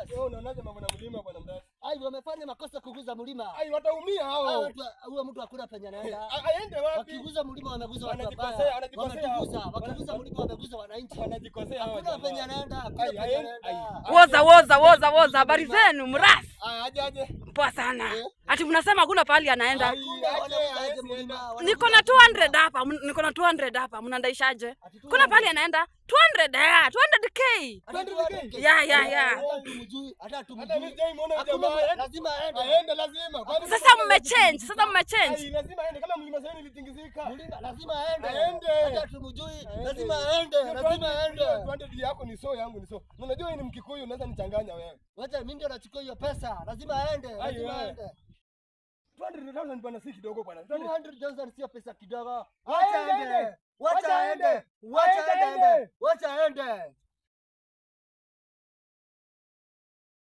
Yes. Wewe unaonaje mambo na mlima bwana mradi? Ai, wamefanya makosa kuguza mlima. Ai wataumia Hao hao. watu huyo mtu hakuna penye anaenda. A- Aende wapi? Wakiguza mlima wameguza watu Wanajikosea, wabaya. wanajikosea. Wametuguza, Wana- wakiguza mlima wameguza wananchi. Wanajikosea hao. Hakuna jamaa. penye anaenda, hakuna Ai, penye ai, anaenda. ai. Woza woza woza woza, habari zenu mrasi? Aya, aje aje. Poa sana. Eh? Ati mnasema hakuna pahali anaenda? Ai, Hakuna aje, wanauza aje aje, mlima, aje. wanauza Niko na aje 200 hapa, m- niko na 200 hapa. Mnandaishaje? Ati tu Kuna pahali anaenda? 200 ya, 200k. Ati tu aje. Ya ya ya. Hata tumjui, hata Hata mimi tumjui. sijaimwona huyo Hakuna jamaa. lazima aende. Aende lazima. Kwani Sasa mmechange, sasa mmechange. Ai, lazima aende kama mlima sasa ilitingizika. Mlima lazima aende. Aende. Hata tumjui, lazima aende, lazima aende. Tuende dili yako ni so yangu ni so. Na Unajua wewe ni Mkikuyu unaweza nichanganya wewe. Wacha mimi ndio nachukua hiyo pesa. Lazima aende, lazima wewe. aende. 200,000 bwana si kidogo bwana. 200,000 sio pesa kidogo. Aende, Wacha aende. aende. Wacha Wacha aende. aende. Wacha Aende, aende. aende. Wacha aende.